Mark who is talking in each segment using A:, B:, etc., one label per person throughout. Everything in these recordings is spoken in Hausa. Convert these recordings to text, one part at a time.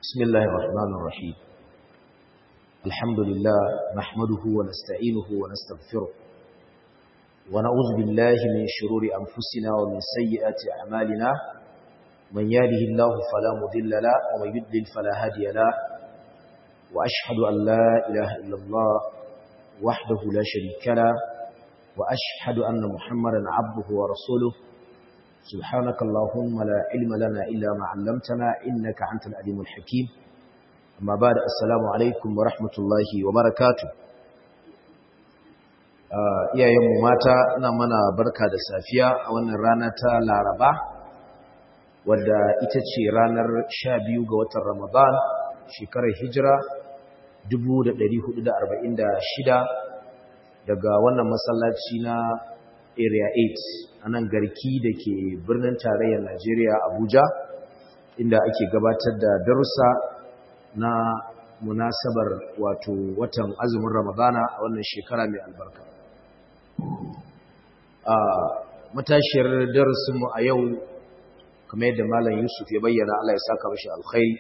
A: بسم الله الرحمن الرحيم الحمد لله نحمده ونستعينه ونستغفره ونعوذ بالله من شرور أنفسنا ومن سيئات أعمالنا من يهده الله فلا مضل له ومن يضلل فلا هادي له وأشهد أن لا إله إلا الله وحده لا شريك له وأشهد أن محمدا عبده ورسوله سبحانك اللهم لا علم لنا إلا ما علمتنا إنك أنت العليم الحكيم أما بعد السلام عليكم ورحمة الله وبركاته iyayenmu mata ina mana barka da safiya a wannan rana ta laraba wadda ita ce ranar 12 ga watan ramadan shekarar hijira 1446 daga wannan masallaci na area 8 a nan garki da ke birnin tarayyar najeriya abuja inda ake gabatar da darussa na munasabar wato watan azumin ramadana a wannan shekara mai albarka a matashiyar darasinmu a yau kamar yadda malam yusuf ya bayyana allah ya saka mashi alkhairi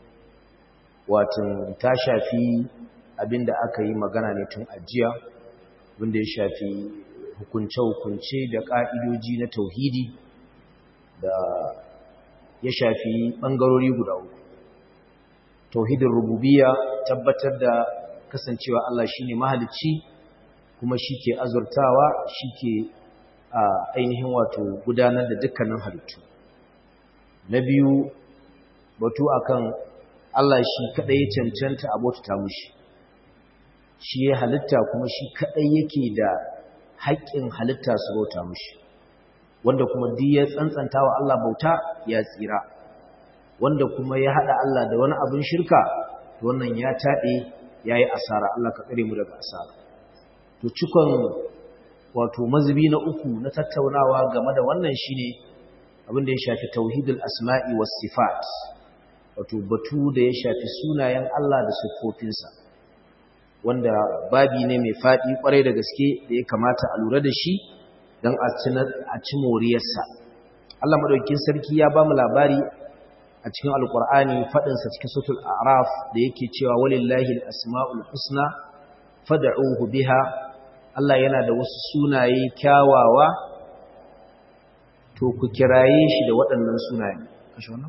A: watan ta shafi abinda aka yi magana ne tun ajiya wanda ya shafi hukunce-hukunce da ƙa'idoji na tauhidi da ya shafi ɓangarori guda uku. Tauhidin rububiya tabbatar da kasancewa Allah shi ne mahalicci kuma shi ke azurtawa shi ke ainihin wato gudanar da dukkanin halittu. Na biyu batu akan Allah shi kaɗai ya cancanta abota mushi. Shi ya halitta kuma shi kaɗai yake da haƙƙin halitta su bauta mushi wanda kuma duk ya tsantsanta wa Allah bauta ya tsira wanda kuma ya haɗa Allah da wani abin shirka to wannan ya taɗe ya yi asara Allah ka tsare mu daga asara to cikon wato mazubi na uku na tattaunawa game da wannan shine abin da ya shafi tauhidul asma'i was sifat wato batu da ya shafi sunayen Allah da siffofinsa wanda babi ne mai faɗi ƙwarai da gaske da ya kamata a lura da shi don a ci moriyarsa. Allah maɗaukin sarki ya ba mu labari a cikin alƙur'ani faɗinsa cikin sautul araf da yake cewa walillahi asma'ul husna fad'uhu biha Allah yana da wasu sunaye kyawawa to ku kiraye shi da waɗannan sunaye kashe wannan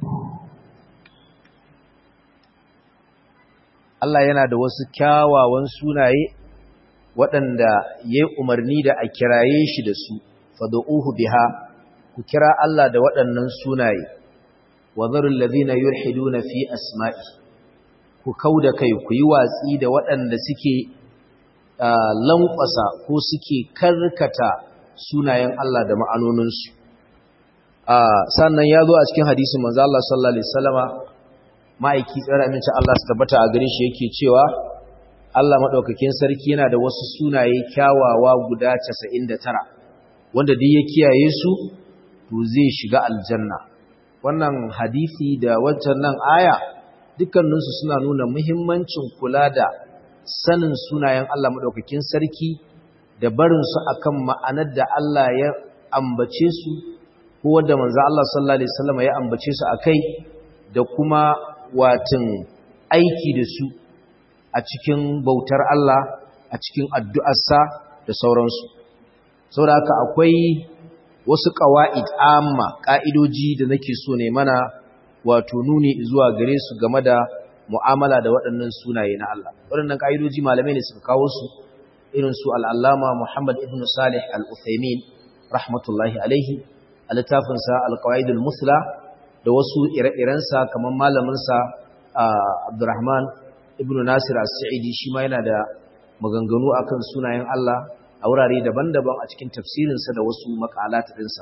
A: Allah yana da wasu kyawawan sunaye waɗanda ya yi umarni da a kiraye shi da su, fado'uhu biha, ku kira Allah da waɗannan sunaye, wa zarin lazina yulhidu na fi asma'i, ku kau da kai ku yi watsi da waɗanda suke lankwasa ko suke karkata sunayen Allah da ma'anoninsu. Sannan ya zo a cikin hadisin manzo Allah sallallahu Alaihi Wasallama ma'aiki tsara aminci Allah su tabbata a gare shi yake cewa Allah maɗaukakin sarki yana da wasu sunaye kyawawa guda 99 wanda duk ya kiyaye su to zai shiga aljanna wannan hadisi da wancan nan aya dukkaninsu suna nuna muhimmancin kula da sanin sunayen Allah maɗaukakin sarki da barinsu akan ma'anar da Allah ya ambace su ko wanda manzo Allah sallallahu alaihi wasallam ya ambace su akai da kuma watin aiki da su a cikin bautar Allah a cikin addu'arsa da sauransu. Sau da haka akwai wasu ƙawa'id amma ƙa'idoji da nake so ne mana wato nuni zuwa gare su game da mu'amala da waɗannan sunaye na Allah. Waɗannan ƙa'idoji malamai ne suka kawo su irin su al'allama Muhammad ibn Salih al'Uthaimin rahmatullahi alaihi a littafinsa al-Qawa'idul Musla da wasu ire-irensa kamar malaminsa Abdurrahman ibn Nasir as-Sa'idi shi ma yana da maganganu akan sunayen Allah a wurare daban-daban a cikin tafsirinsa da wasu makalat ɗinsa.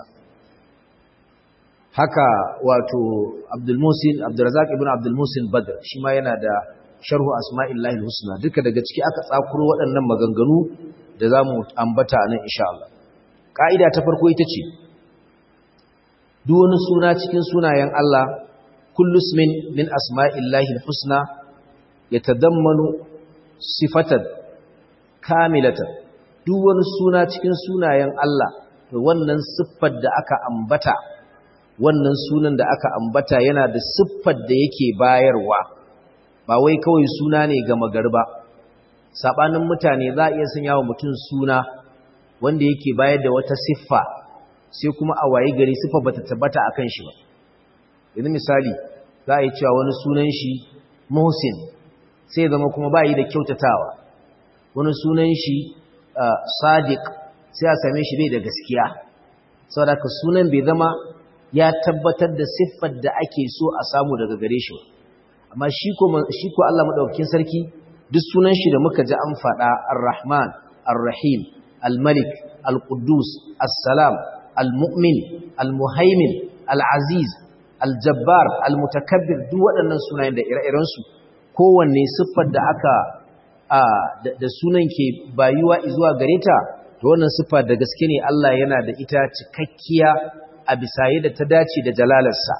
A: Haka wato Abdul Musin Abdurrazzaq ibn Abdul Musin Badr shi ma yana da sharhu asma'illahi husna duka daga ciki aka tsakuro waɗannan maganganu da zamu ambata nan insha Allah. Ka'ida ta farko ita ce duk wani suna cikin sunayen Allah kullu ismin min asma'illahi husna yatadammanu sifatan kamilatan duk wani suna cikin sunayen Allah to wannan siffar da aka ambata wannan sunan da aka ambata yana da siffar da yake bayarwa ba wai kawai suna ne ga magarba sabanin mutane za a iya sanya wa mutum suna wanda yake bayar da wata siffa sai kuma a waye gari siffa bata tabbata akan shi ba yanzu misali za a yi cewa wani sunan shi Muhsin sai zama kuma ba yi da kyautatawa wani sunan shi Sadiq sai a same shi bai da gaskiya saboda ka sunan bai zama ya tabbatar da siffar da ake so a samu daga gare shi amma shi ko shi ko Allah madaukakin sarki duk sunan shi da muka ji an faɗa Ar-Rahman Ar-Rahim Al-Malik Al-Quddus As-Salam Al-Mu'min Al-Muhaimin Al-Aziz Al-Jabbar Al-Mutakabbir duk waɗannan sunayen da ire-iren su kowanne siffar da aka da sunan ke bayuwa zuwa gare ta to wannan siffa da gaske ne Allah yana da ita cikakkiya a bisa yadda ta dace da jalalarsa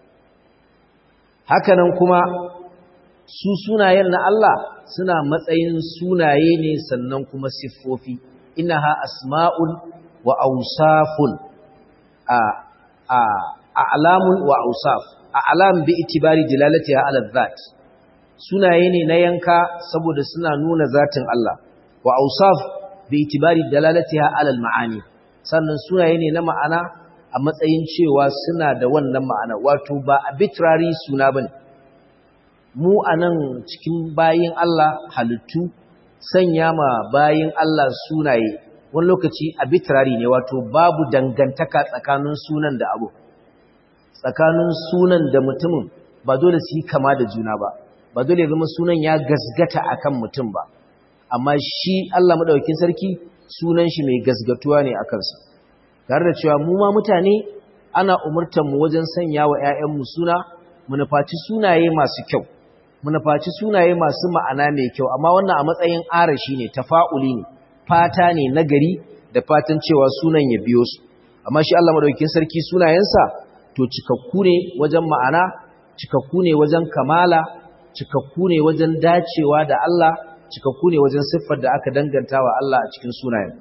A: hakanan kuma su sunayen na Allah suna matsayin sunaye ne sannan kuma siffofi innaha asma'un wa awsafun a a a'lamun wa awsaf a'lam bi itibari dilalatiha ala dhat sunaye ne na yanka saboda suna nuna zatin Allah wa awsaf bi itibari dalalatiha ala al-ma'ani sannan sunaye ne na ma'ana a matsayin cewa suna da wannan ma'ana wato ba arbitrary suna bane mu anan cikin bayin Allah halittu sanya ma bayin Allah sunaye wani lokaci arbitrary ne wato babu dangantaka tsakanin sunan da abu tsakanin sunan da mutumin ba dole su yi kama da juna ba ba dole zama sunan ya gasgata akan mutum ba amma shi Allah madaukakin sarki sunan shi mai gasgatuwa ne a kansa tare da cewa mu ma mutane ana umurtar mu wajen sanya wa ƴaƴanmu suna mu nufaci sunaye masu kyau mu nufaci sunaye masu ma'ana mai kyau amma wannan a matsayin arashi ne tafa'uli ne fata ne nagari da fatan cewa sunan ya biyo su amma shi Allah madaukakin sarki sunayensa to cikakku ne wajen ma'ana cikakku ne wajen kamala cikakku ne wajen dacewa da Allah cikakku ne wajen siffar da aka danganta wa Allah a cikin sunayen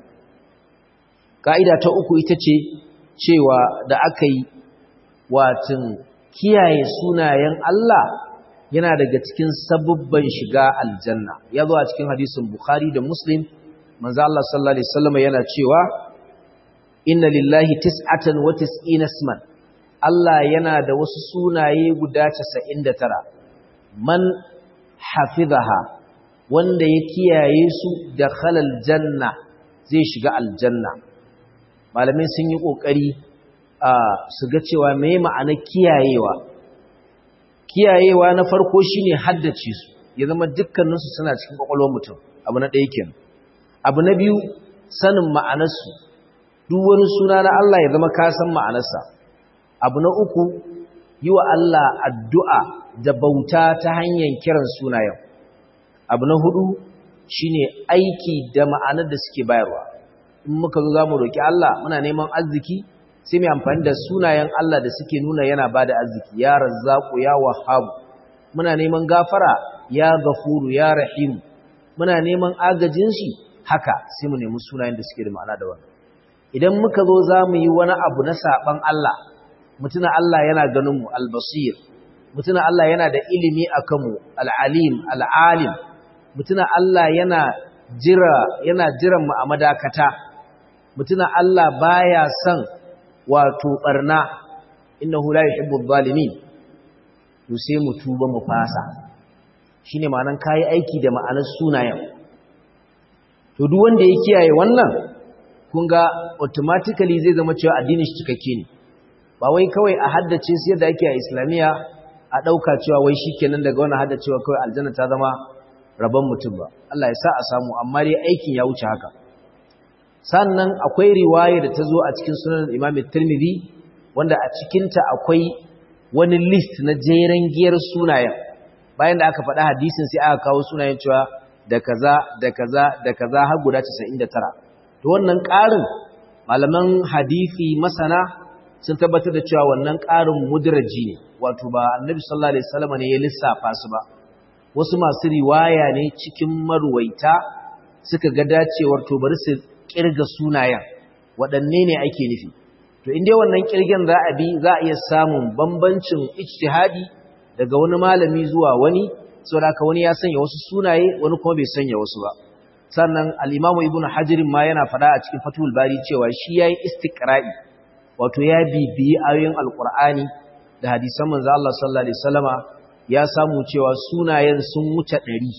A: ka'ida ta uku ita ce cewa da aka yi watin kiyaye sunayen Allah yana daga cikin sabubban shiga aljanna ya zo a cikin hadisin bukhari da muslim manzo Allah sallallahu alaihi wasallam yana cewa inna lillahi tis'atan wa tis'ina isman Allah yana da wasu sunaye guda 99 man hafizaha wanda ya kiyaye su da khalal janna zai shiga aljanna malamai sun yi kokari a su ga cewa me ma'ana kiyayewa kiyayewa na farko shine haddace su ya zama dukkaninsu suna cikin kwakwalwar mutum abu na ɗaya kenan abu na biyu sanin ma'anarsu duk wani suna na Allah ya zama ka san ma'anarsa abu na uku yi wa Allah addu'a da bauta ta hanyar kiran sunayen abu na hudu shine aiki da ma'anar da suke bayarwa in muka zo za mu roƙi Allah muna neman arziki sai mai amfani da sunayen Allah da suke nuna yana ba da arziki ya razzaku ya wahabu muna neman gafara ya gafuru ya rahimu muna neman agajin shi haka sai mu nemi sunayen da suke da ma'ana da wannan idan muka zo za mu yi wani abu na saɓan Allah mutuna Allah yana ganin mu albasir mutuna Allah yana da ilimi a kanmu al'alim al'alim mutuna Allah yana jira yana jiran mu a madakata mutuna Allah baya son wato barna innahu la yuhibbu adh-dhalimin to sai mu tuba mu fasa shine ma'anan kai aiki da ma'anar sunayen to duk wanda ya kiyaye wannan kun ga automatically zai zama cewa addinin shi cikakke ne ba wai kawai a haddace su yadda ake a islamiya a ɗauka cewa wai shi kenan daga wani haddacewa kawai aljanna ta zama rabon mutum ba Allah ya sa a samu amma dai aikin ya wuce haka sannan akwai riwaya da ta zo a cikin sunan imam tirmidhi wanda a cikinta akwai wani list na jeren giyar sunayen bayan da aka faɗa hadisin sai aka kawo sunayen cewa da kaza da kaza da kaza har guda 99 to wannan ƙarin malaman hadisi masana sun tabbatar da cewa wannan ƙarin mudraji ne wato ba annabi sallallahu alaihi wasallam ne ya lissafa su ba wasu masu riwaya ne cikin marwaita suka ga dacewar to bari su kirga sunayen waɗanne ne ake nufi to inda wannan kirgen za a bi za a iya samun bambancin ijtihadi daga wani malami zuwa wani saboda haka wani ya sanya wasu sunaye wani kuma bai sanya wasu ba sannan al-Imam Ibn Hajar ma yana fada a cikin Fathul Bari cewa shi yayi istiqra'i wato ya bibiyi ayoyin Al-Qur'ani da hadisan manzo Allah sallallahu alaihi wasallama ya samu cewa sunayen sun wuce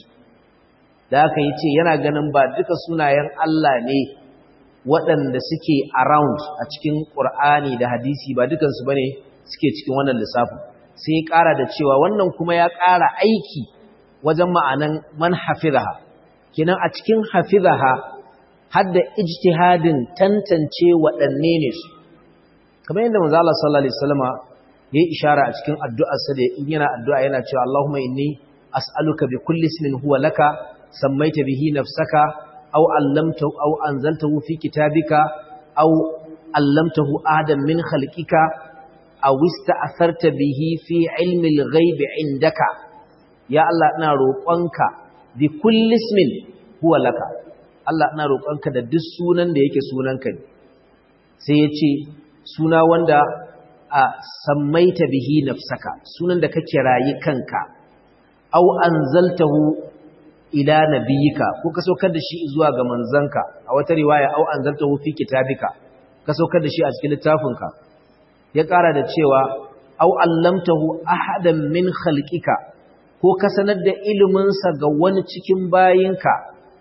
A: 100 da haka yace yana ganin ba duka sunayen Allah ne waɗanda suke around a cikin Qur'ani da hadisi ba dukansu bane suke cikin wannan lissafin sai ya ƙara da cewa wannan kuma ya ƙara aiki wajen ma'anan man hafizaha kinan a cikin hafizaha hadda ijtihadin tantance waɗanne ne su kamar yadda manzo Allah sallallahu alaihi wasallama yayi ishara a cikin addu'arsa da in yana addu'a yana cewa Allahumma inni as'aluka bi kulli ismin huwa laka sammaita bihi nafsaka aw allamtahu aw anzaltahu fi kitabika aw allamtahu ahadan min khalqika aw ista'tharta bihi fi ilmi al-ghaib indaka ya Allah ina roƙonka bi kulli ismin huwa laka Allah ina roƙonka da duk sunan da yake sunanka ne sai ya ce suna wanda a sammaita bihi nafsaka sunan da kake rayi kanka aw anzaltahu ila nabiyika ko ka saukar da shi zuwa ga manzanka a wata riwaya aw anzaltahu fi kitabika ka saukar da shi a cikin littafinka ya ƙara da cewa aw allamtahu ahadan min khalqika ko ka sanar da iliminsa ga wani cikin bayinka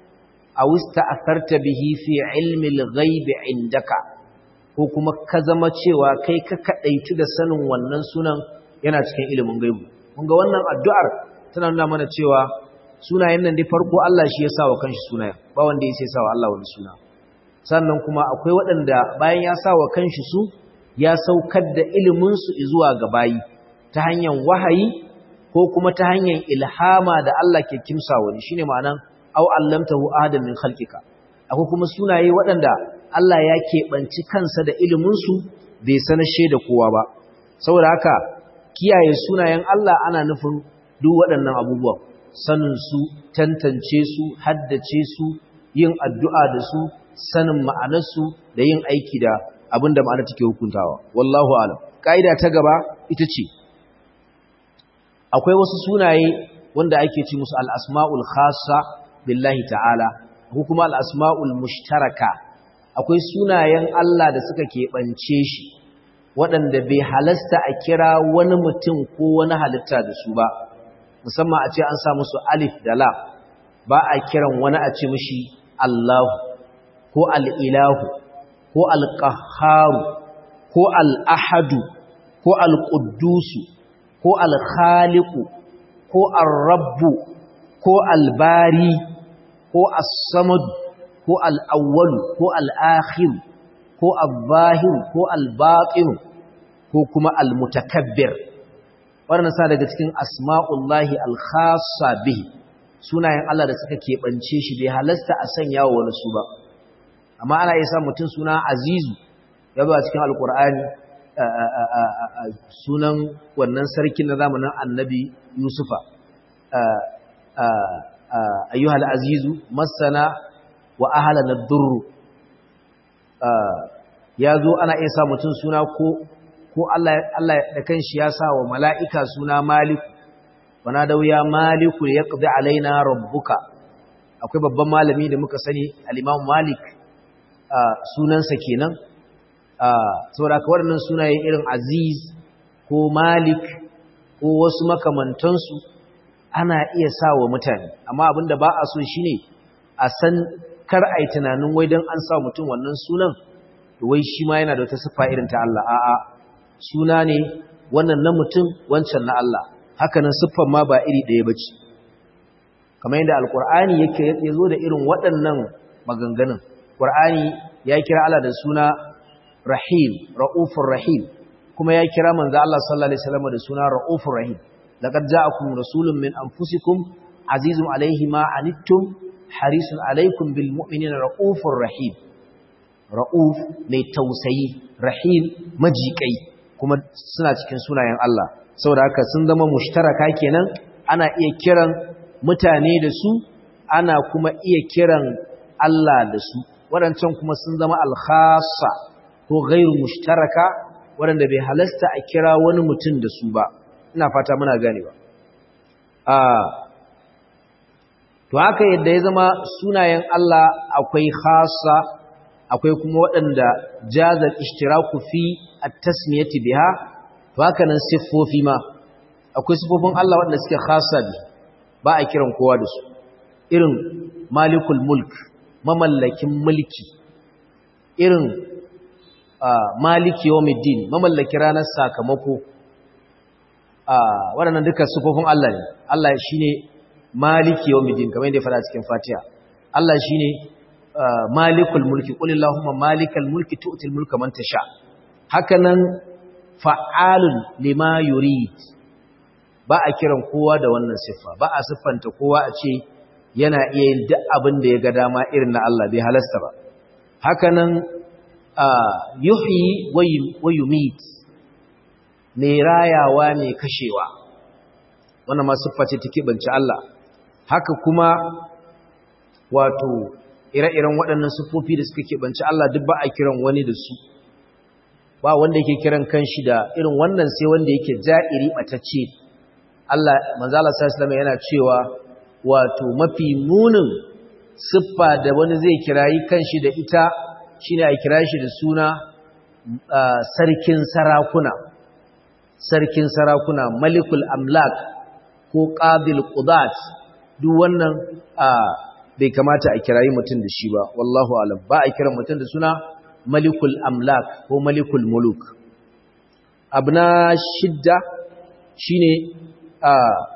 A: a wista asarta bihi fi ilmi al-ghaibi indaka ko kuma ka zama cewa kai ka kadaitu da sanin wannan sunan yana cikin ilimin gaibu kun ga wannan addu'ar tana nuna mana cewa sunayen nan dai farko Allah shi ya sa wa kanshi sunayen ba wanda ya sai sa wa Allah wani suna sannan kuma akwai waɗanda bayan ya sa wa kanshi su ya saukar da ilimin su zuwa ga bayi ta hanyar wahayi ko kuma ta hanyar ilhama da Allah ke kimsa wani shine ma'anan aw allamtahu ahadan min khalqika akwai kuma sunaye waɗanda Allah ya keɓanci kansa da ilimin su bai sanashe da kowa ba saboda haka kiyaye sunayen Allah ana nufin duk waɗannan abubuwan sanin su tantance su haddace su yin addu'a da su sanin ma'anar su da yin aiki da abin da ma'ana take hukuntawa wallahu alam kaida ta gaba ita ce akwai wasu sunaye wanda ake ci musu al-asma'ul khassa billahi ta'ala ko kuma al-asma'ul mushtaraka akwai sunayen Allah da suka keɓance shi waɗanda bai halasta a kira wani mutum ko wani halitta da su ba musamman a ce an sa musu alif da lam ba a kiran wani a ce mishi Allahu ko al-ilahu ko al-qahharu ko al-ahadu ko al-quddusu ko al-khaliqu ko ar-rabbu ko al-bari ko as-samad ko al-awwal ko al-akhir ko al-zahir ko al-batin ko kuma al-mutakabbir wannan sa daga cikin asma'ullahi al-khassa bihi sunayen Allah da suka keɓance shi bai halasta a sanya wa wani su ba amma ana iya sa mutum suna azizu ya zo a cikin alkur'ani sunan wannan sarkin na zamanin annabi yusufa ayyuhal azizu masana wa ahala na durru ya zo ana iya sa mutum suna ko ko Allah da kanshi ya sa wa mala'ika suna maliku wana da wuya maliku ya ƙazi alaina rabbuka akwai babban malami da muka sani al'imam malik sunansa kenan saboda ka waɗannan sunaye irin aziz ko malik ko wasu makamantansu ana iya sa wa mutane amma abinda ba a so shi ne a san kar a yi tunanin wai don an sa mutum wannan sunan wai shi ma yana da wata siffa irin ta Allah a'a suna ne wannan na mutum wancan na Allah hakanan siffan ma ba iri ɗaya ba ce kamar yadda alkur'ani yake ya zo da irin waɗannan maganganun ƙur'ani ya kira Allah da suna rahim ra'ufur rahim kuma ya kira manzo Allah sallallahu alaihi wasallam da suna ra'ufur rahim laqad ja'akum rasulun min anfusikum azizun alaihi ma anittum harisun alaikum bil mu'minina ra'ufur rahim ra'uf mai tausayi rahim majikai kuma suna cikin sunayen Allah saboda haka sun zama mushtaraka kenan ana iya kiran mutane da su ana kuma iya kiran Allah da su waɗancan kuma sun zama alkhasa ko gairu mushtaraka waɗanda bai halasta a kira wani mutum da su ba ina fata muna gane ba to haka yadda ya zama sunayen Allah akwai khassa akwai kuma waɗanda jazal ishtiraku fi at-tasmiyati biha to haka nan siffofi ma akwai siffofin Allah waɗanda suke khassa bi ba a kiran kowa da su irin malikul mulk mamallakin mulki irin maliki yawmiddin mamallaki ranar sakamako waɗannan duka siffofin Allah ne Allah shine maliki yawmiddin kamar yadda ya faɗa cikin Fatiha Allah shine malikul mulki qul allahumma malikal mulki tu'til mulka man tasha hakanan fa'alun lima yurid ba a kiran kowa da wannan siffa ba a siffanta kowa a ce yana iya yin duk abin da ya ga dama irin na Allah bai halasta ba hakanan yuhyi wa yumit mai rayawa mai kashewa wannan ma siffa ce take banci Allah haka kuma wato ire-iren waɗannan siffofi da suka keɓanci Allah duk ba a kiran wani da su ba wanda yake kiran kanshi da irin wannan sai wanda yake ja'iri ɓatacce Allah manzala sallallahu yana cewa wato mafi munin siffa da wani zai kirayi kanshi da ita shine a kira shi da suna sarkin sarakuna sarkin sarakuna malikul amlak ko qabil qudat duk wannan bai kamata a kirayi mutum da shi ba wallahu alam ba a kiran mutum da suna malikul amlak ko malikul muluk abna shidda shine a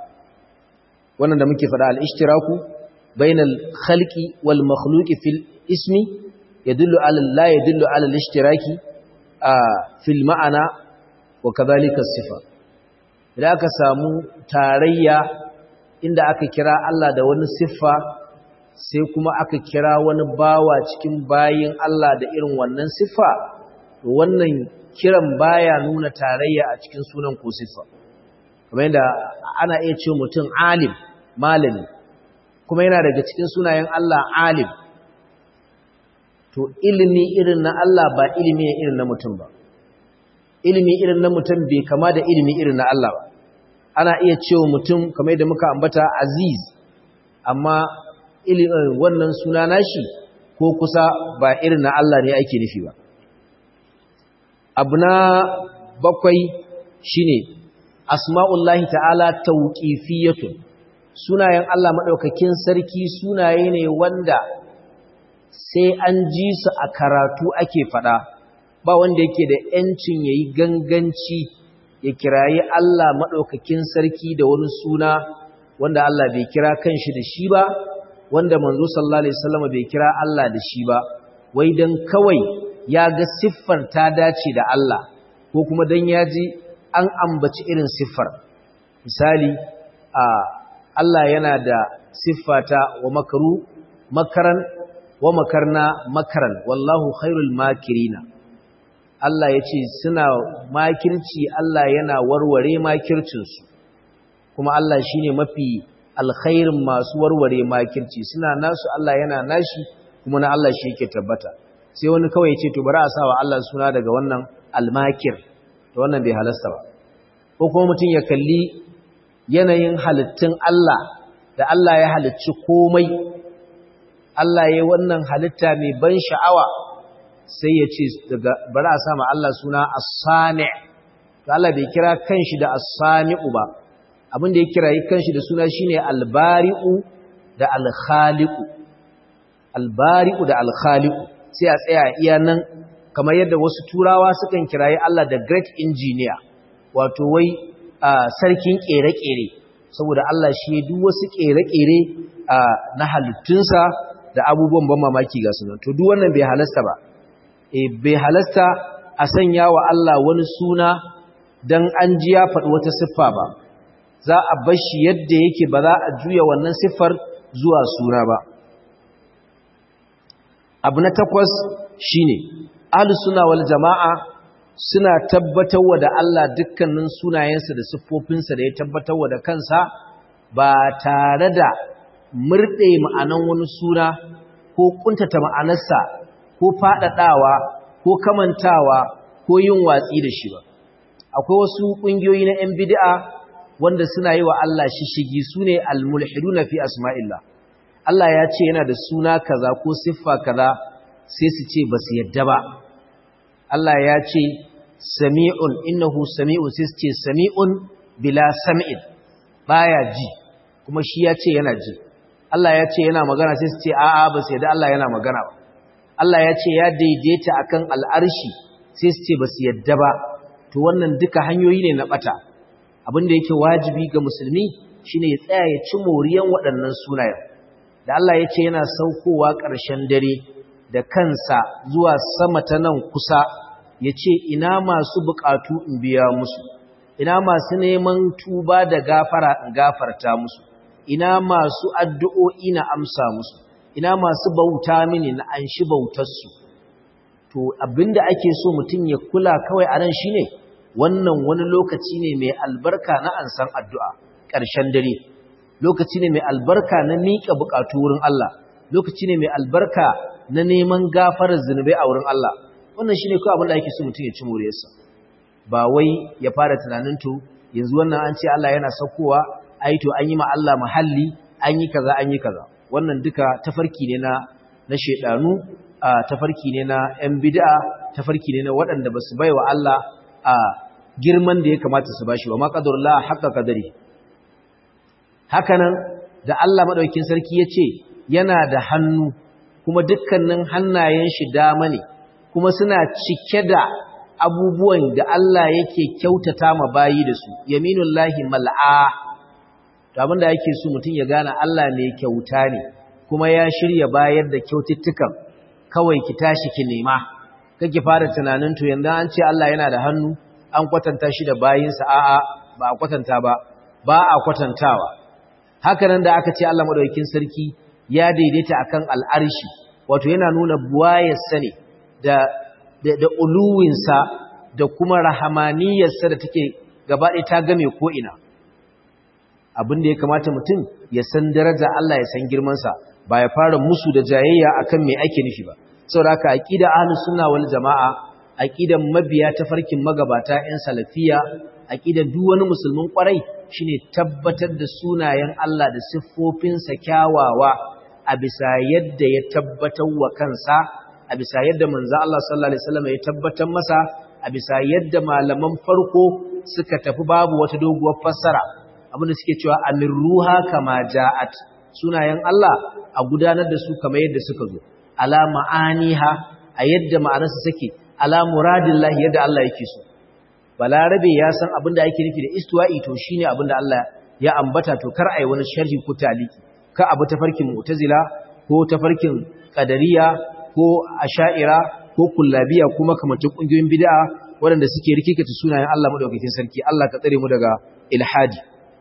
A: wannan da muke faɗa al-ishtiraku bainal khalqi wal makhluqi fil ismi yadullu ala la yadullu ala al-ishtiraki fil ma'ana wa kadhalika sifa idan aka samu tarayya inda aka kira Allah da wani siffa sai kuma aka kira wani bawa cikin bayin Allah da irin wannan siffa wannan kiran baya nuna tarayya a cikin sunan ko siffa kamar yadda ana iya ce mutum alim malami kuma yana daga cikin sunayen Allah alim to ilimi irin na Allah ba ilimi irin na mutum ba ilimi irin na mutum bai kama da ilimi irin na Allah ba ana iya cewa mutum kamar yadda muka ambata aziz amma wannan suna nashi ko kusa ba irin na Allah ne ake nufi ba abu na bakwai shine asma'ullahi ta'ala tauqifiyatun sunayen Allah madaukakin sarki sunaye ne wanda sai an ji su a karatu ake fada ba wanda yake da yancin yayi ganganci ya kirayi Allah madaukakin sarki da wani suna wanda Allah bai kira kanshi da shi ba wanda manzo sallallahu alaihi wasallam bai kira Allah da shi ba wai dan kawai ya ga siffar ta dace da Allah ko kuma dan ya ji an ambaci irin siffar misali a Allah yana da siffata wa makaru makaran wa makarna makaran wallahu khairul makirina Allah ya ce suna makirci Allah yana warware makircinsu kuma Allah shine mafi alkhairin masu warware makirci suna nasu Allah yana nashi kuma na Allah shi yake tabbata sai wani kawai ya ce to bari a sawa Allah suna daga wannan almakir to wannan bai halasta ba ko kuma mutum ya kalli yanayin halittun Allah da Allah ya halicci komai Allah ya wannan halitta mai ban sha'awa sai ya ce daga bari a sama Allah suna as-sani to Allah bai kira kanshi da as-sani'u ba abin da ya kira kanshi da suna shine al-bari'u da al-khaliqu al-bari'u da al-khaliqu sai a tsaya iya nan kamar yadda wasu turawa sukan kirayi Allah da great engineer wato wai sarkin kere-kere saboda Allah shi duk wasu kere-kere na halittunsa da abubuwan ban mamaki ga sunan to duk wannan bai halasta ba eh bai halasta a sanya wa Allah wani suna dan an ji ya faɗi wata siffa ba za a bar shi yadda yake ba za a juya wannan siffar zuwa suna ba abu na takwas shine ahlus sunna wal jamaa suna tabbatarwa da Allah dukkanin sunayensa da siffofinsa da ya tabbatarwa da kansa ba tare da murɗe ma'anan wani suna ko kuntata ma'anarsa ko faɗaɗawa ko kamantawa ko yin watsi da shi ba akwai wasu ƙungiyoyi na 'yan bid'a wanda suna yi wa Allah shishigi su ne almulhiduna fi asma'illah Allah ya ce yana da suna kaza ko siffa kaza sai su ce ba su yadda ba Allah ya ce sami'un innahu sami'un sai su ce sami'un bila sam'in baya ji kuma shi ya ce yana ji Allah ya ce yana magana sai su ce a'a ba su yadda Allah yana magana ba Allah ya ce ya daidaita akan al'arshi sai su ce ba su yadda ba to wannan duka hanyoyi ne na bata abin da yake wajibi ga musulmi shine ya tsaya ya ci moriyan waɗannan sunayen da Allah ya ce yana saukowa ƙarshen dare da kansa zuwa sama ta nan kusa ya ce ina masu buƙatu in biya musu ina masu neman tuba da gafara in gafarta musu ina masu addu'o'i na amsa musu ina masu bauta mini na an shi bautarsu to abinda ake so mutum ya kula kawai a nan shine wannan wani lokaci ne mai albarka na ansan addu'a ƙarshen dare lokaci ne mai albarka na miƙa buƙatu wurin Allah lokaci ne mai albarka na neman gafarar zunubai a wurin Allah wannan shine kawai abin da ake so mutum ya ci moriyarsa ba wai ya fara tunanin to yanzu wannan an ce Allah yana saukowa ai to an yi ma Allah muhalli an yi kaza an yi kaza wannan duka tafarki ne na na shedanu tafarki ne na yan bid'a tafarki ne na waɗanda ba su baiwa Allah a girman da ya kamata su bashi wa ma qadarullah haqqa qadari hakanan da Allah madaukakin sarki yace yana da hannu kuma dukkanin hannayen shi dama ne kuma suna cike da abubuwan da Allah yake kyautata ma bayi da su yaminullahi mal'a to abinda yake so mutum ya gane Allah ne kyauta ne kuma ya shirya bayar da kyaututtukan kawai ki tashi ki nema kake fara tunanin to yanzu an ce Allah yana da hannu an kwatanta shi da bayinsa a'a ba a kwatanta ba ba a kwatantawa haka nan da aka ce Allah madaukakin sarki ya daidaita akan al'arshi wato yana nuna buwayarsa ne da da, da uluwinsa da kuma rahamaniyarsa da take gaba ɗaya ta game ko ina abin da ya kamata mutum ya san daraja Allah ya san girmansa ba ya fara musu da jayayya akan me ake nufi ba saboda haka aqida ahlus sunna wal jamaa aqidan mabiya ta farkin magabata ɗan salafiya aqidan duk wani musulmin kwarai shine tabbatar da sunayen Allah da siffofinsa kyawawa a bisa yadda ya tabbatar wa kansa a bisa yadda manzo Allah sallallahu alaihi wasallam ya tabbatar masa a bisa yadda malaman farko suka tafi babu wata doguwar fassara abinda suke cewa amirruha kama ja'at sunayen Allah a gudanar da su kamar yadda suka zo ala ma'aniha a yadda ma'anarsa suke ala muradillahi yadda Allah yake so balarabe ya san abinda ake nufi da istiwa'i to shine abinda Allah ya ambata to kar ai wani sharhi ko taliki ka abu tafarkin mu'tazila ko tafarkin qadariya ko asha'ira ko kullabiya ko makamantan kungiyoyin bid'a waɗanda suke rikikata sunayen Allah madaukakin sarki Allah ka tsare mu daga ilhadi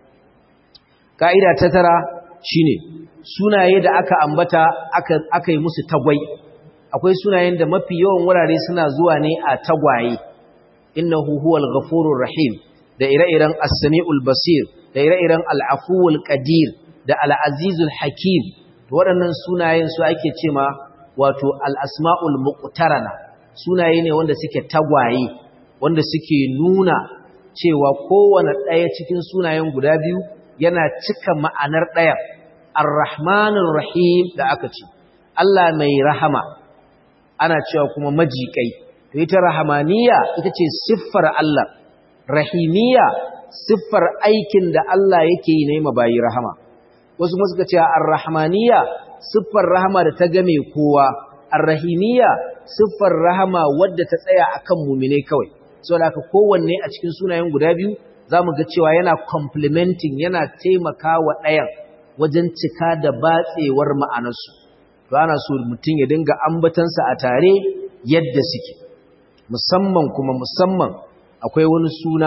A: ka'ida ta tara shine sunaye da aka ambata aka aka yi musu tagwai akwai sunayen da mafi yawan wurare suna zuwa ne a tagwaye innahu huwal ghafurur rahim da ire-iren as-sami'ul basir da ire-iren al-afuwul qadir da al-azizul hakim to waɗannan sunayen su ake cewa wato al-asma'ul muqtarana sunaye ne wanda suke tagwaye wanda suke nuna cewa kowane ɗaya cikin sunayen guda biyu yana cika ma'anar ɗaya ar-rahmanur rahim da aka ce Allah mai rahama ana cewa kuma majikai to ita rahamaniya ita ce siffar Allah rahimiya siffar aikin da Allah yake yi na yi mabayi rahama wasu kuma suka ce ar-rahmaniya siffar rahama da ta game kowa ar-rahimiya siffar rahama wadda ta tsaya akan mumine kawai saboda haka kowanne a cikin sunayen guda biyu zamu ga cewa yana complementing yana taimakawa ɗayan wajen cika da batsewar ma'anarsu to ana so mutum ya dinga ambatansa a tare yadda suke musamman kuma musamman akwai wani suna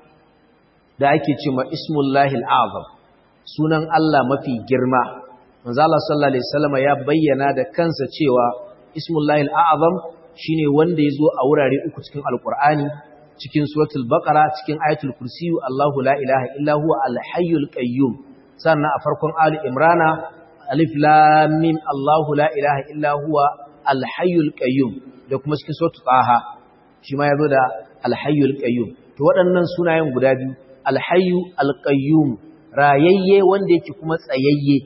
A: da ake cewa ismullahi al'azam sunan Allah mafi girma manzo Allah sallallahu alaihi wasallam ya bayyana da kansa cewa ismullahi al'azam shine wanda yazo a wurare uku cikin alqur'ani cikin suratul baqara cikin ayatul kursi Allahu la ilaha illa huwa al-hayyul qayyum sannan a farkon ali imrana alif lam mim Allahu la ilaha illa huwa al-hayyul qayyum da kuma cikin suratul taha shi ma yazo da al-hayyul qayyum to waɗannan sunayen guda biyu al-hayyu al-qayyum rayayye wanda yake kuma tsayayye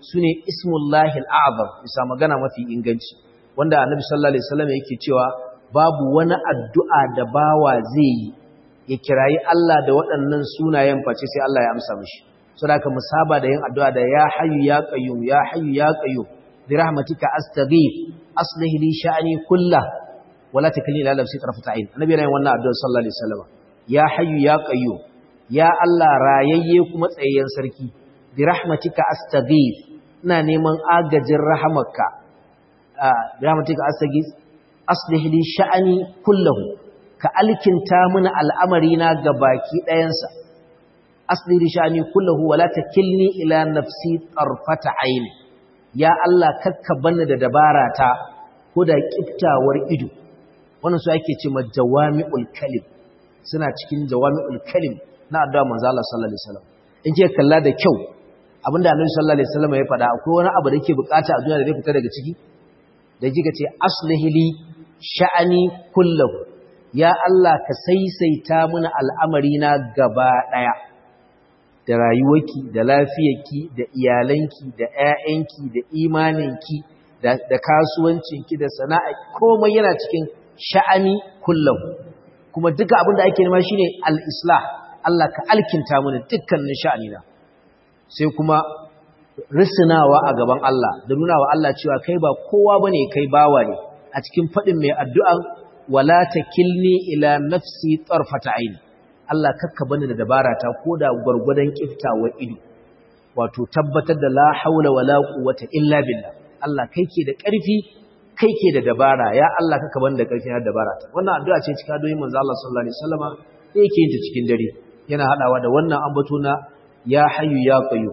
A: sune ismullahi al'azam bisa magana mafi inganci wanda annabi sallallahu alaihi wasallam yake cewa babu wani addu'a da bawa zai yi ya kirayi Allah da waɗannan sunayen face sai Allah ya amsa mishi saboda ka musaba da yin addu'a da ya hayyu ya qayyum ya hayyu ya qayyum bi rahmatika astaghith aslih li sha'ni kullah wala takilni ila nafsi tarfata ayn annabi yana yin wannan addu'a sallallahu alaihi wasallam ya hayyu ya qayyum ya Allah rayayye kuma tsayayyen sarki bi rahmatika astaghith ina neman agajin rahamarka bi rahmatika astaghith aslih li sha'ni kullahu ka alkinta mini al'amari na gabaki ɗayansa aslih li sha'ni kullahu wala takilni ila nafsi tarfata ayn ya Allah kakka banni da dabara ta ko da kiftawar ido wannan su ake ce jawami'ul kalim suna cikin jawami'ul kalim na addu'a manzo Allah sallallahu alaihi wasallam in ke kalla da kyau abinda Annabi sallallahu alaihi wasallam ya faɗa akwai wani abu da yake bukata a duniya da zai fita daga ciki da kika ce aslihili sha'ani kullahu ya Allah ka saisaita mini al'amari na gaba daya da rayuwarki da lafiyarki da iyalanki da ƴaƴanki da imaninki da kasuwancinki da sana'a komai yana cikin sha'ani kullahu kuma duka abin da ake nema shine al-islah Allah ka alkinta mini dukkanin sha'anina sai kuma risinawa a gaban Allah da nuna wa Allah cewa kai ba kowa bane kai bawa ne a cikin fadin mai addu'an wala takilni ila nafsi tarfata aini Allah kakka bani da dabara ta koda gurgudan kiftawar ido wato tabbatar da la haula wala quwwata illa billah Allah kai ke da ƙarfi kai ke da dabara ya Allah kakka bani da ƙarfi na dabara ta wannan addu'a ce cikin adoyin manzo Allah sallallahu alaihi wasallama da yake yin ta cikin dare yana hadawa da wannan ambato na ya hayyu ya qayyum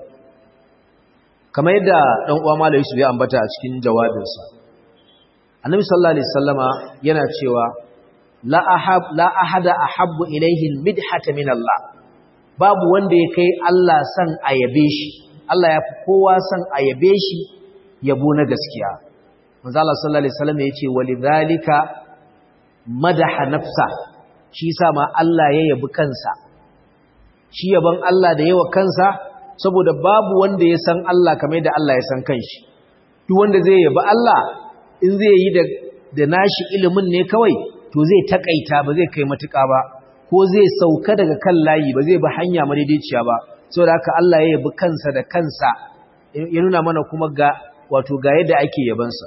A: kamar yadda dan uwa malai Yusuf ya ambata a cikin jawabinsa Annabi sallallahu alaihi wasallama yana cewa la ahab la ahada ahabbu ilayhi almidhata min Allah babu wanda ya kai Allah san ayabe shi Allah ya fi kowa san ayabe shi yabo na gaskiya manzo Allah sallallahu alaihi wasallam yace walidhalika madaha nafsa shi yasa ma Allah ya yabi kansa shi yaban Allah da yawa kansa saboda babu wanda ya san Allah kamar da Allah ya san kanshi duk wanda zai yabi Allah in zai yi da da nashi ilimin ne kawai to zai takaita ba zai kai matuƙa ba ko zai sauka daga kan layi ba zai bi hanya madaidaiciya ba saboda haka Allah ya yabi kansa da kansa ya nuna mana kuma ga wato ga yadda ake yabansa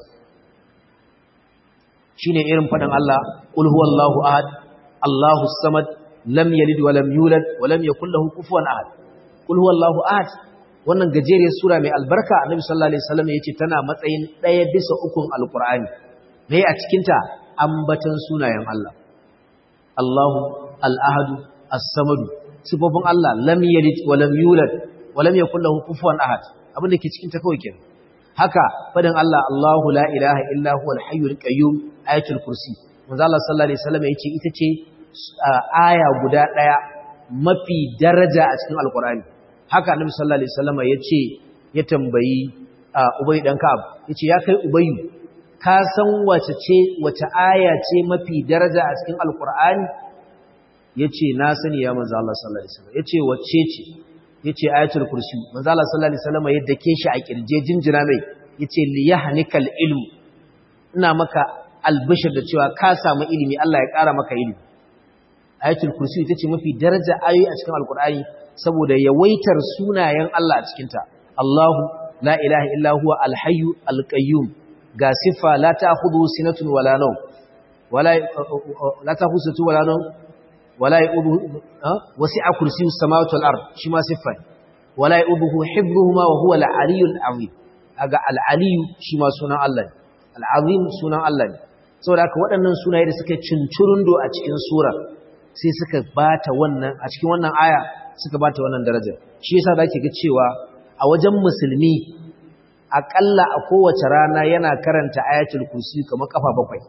A: shine irin faɗin Allah qul huwallahu ahad Allahu samad lam yalid wa lam yulad wa lam yakul lahu kufuwan ahad qul huwallahu ahad wannan gajeriyar sura mai albarka annabi sallallahu alaihi wasallam yace tana matsayin ɗaya bisa ukun alqur'ani me a cikin ta ambatan sunayen Allah Allahu al-ahad as-samad sifofin Allah lam yalid wa lam yulad wa lam yakul lahu kufuwan ahad abin da ke cikin ta kawai kenan haka fadin Allah Allahu la ilaha illa huwa al-hayyul qayyum ayatul kursi manzo Allah sallallahu alaihi wasallam yace ita ce aya guda daya mafi daraja a cikin alqur'ani haka annabi sallallahu alaihi wasallam yace ya tambayi Ubay dan Ka'ab yace ya kai Ubay ka san wace ce wace aya ce mafi daraja a cikin alqur'ani yace na sani ya manzo Allah sallallahu alaihi wasallam yace wacce ce yace ayatul kursi manzo Allah sallallahu alaihi wasallam yadda ke shi a kirje jinjina mai yace li yahnikal ilm ina maka albishir da cewa ka samu ilimi Allah ya ƙara maka ilimi ayatul kursi ita ce mafi daraja ayoyi a cikin alkur'ani saboda yawaitar sunayen Allah a cikin ta Allahu la ilaha illa huwa alhayyu alqayyum ga sifa la ta'khudhu sinatun wala nawm wala la ta'khudhu sinatun wala nawm wala yu'udhu wasi'a kursiyus samawati wal ard shi ma sifa wala yu'udhu hibbuhuma wa huwa al-aliyyul azim aga al-aliyyu shi ma sunan Allah ne al-azim sunan Allah ne saboda haka waɗannan sunaye da suka cincirundo a cikin sura sai suka bata wannan a cikin wannan aya suka bata wannan daraja shi yasa zaki ga cewa a wajen musulmi akalla a kowace rana yana karanta ayatul kursi kamar kafa bakwai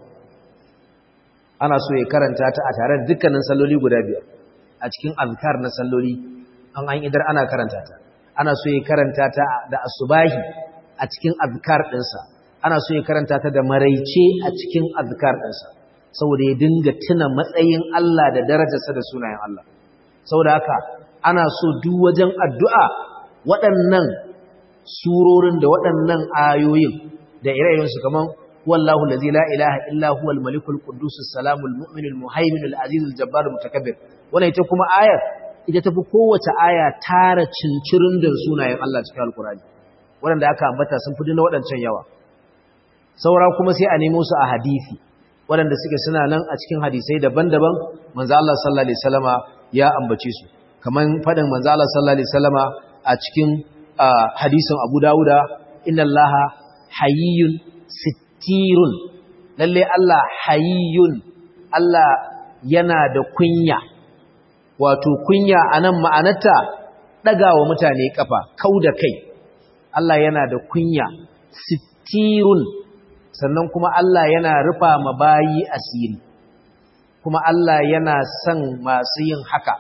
A: ana so ya karanta ta a tare da dukkanin salloli guda biyar a cikin azkar na salloli an an idar ana karanta ta ana so ya karanta ta da asubahi a cikin azkar ɗinsa ana so ya karanta ta da maraice a cikin azkar ɗinsa saboda ya dinga tuna matsayin Allah da darajarsa da sunayen Allah saboda haka ana so duk wajen addu'a waɗannan surorin da waɗannan ayoyin da ire-irensu kaman wallahu allazi la ilaha illa huwa al-malikul quddus salamul mu'minul muhaiminul azizul jabbarul mutakabbir wannan ita kuma ayar ita tafi kowace aya tara cincirin da sunayen Allah cikin alkurani waɗanda aka ambata sun fi na waɗancan yawa saura kuma sai a nemo su a hadisi waɗanda suke suna nan a cikin hadisai daban-daban manzo Allah sallallahu alaihi wasallama ya ambace su kaman fadin manzo Allah sallallahu alaihi wasallama a cikin hadisin Abu Dawuda inna Allaha hayyun sittirun lalle Allah hayyun Allah yana da kunya wato kunya anan ma'anarta dagawa mutane kafa kauda kai Allah yana da kunya sittirun sannan kuma Allah yana rufa ma bayi asiri kuma Allah yana son masu yin haka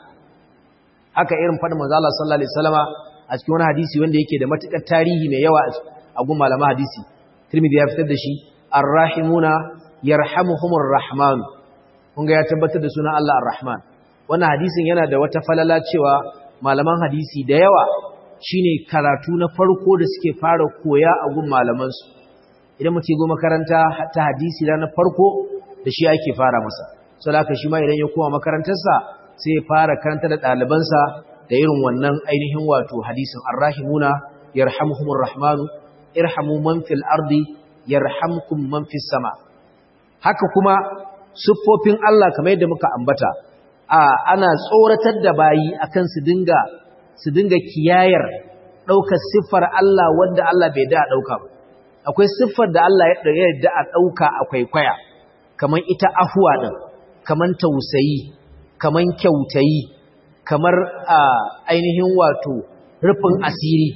A: haka irin faɗin manzo Allah sallallahu alaihi wasallama a cikin wani hadisi wanda yake da matukar tarihi mai yawa a gun malama hadisi Tirmidhi ya fitar da shi arrahimuna yarhamuhumur rahman kun ga ya tabbatar da sunan Allah arrahman wannan hadisin yana da wata falala cewa malaman hadisi da yawa shine karatu na farko da suke fara koya a gun malaman su idan mutum go makaranta ta hadisi da na farko da shi ake fara masa saboda haka shi ma idan ya koma makarantarsa sai ya fara karanta da ɗalibansa da irin wannan ainihin wato hadisin arrahimuna yarhamuhumur rahmanu irhamu man fil ardi yarhamkum man fis sama haka kuma siffofin Allah kamar yadda muka ambata a ana tsoratar da bayi akan su dinga su dinga kiyayar daukar siffar Allah wanda Allah bai da dauka ba akwai siffar da Allah ya yarda a dauka akwai kwaya kamar ita afuwa din kamar tausayi kamar kyautayi kamar ainihin wato rufin asiri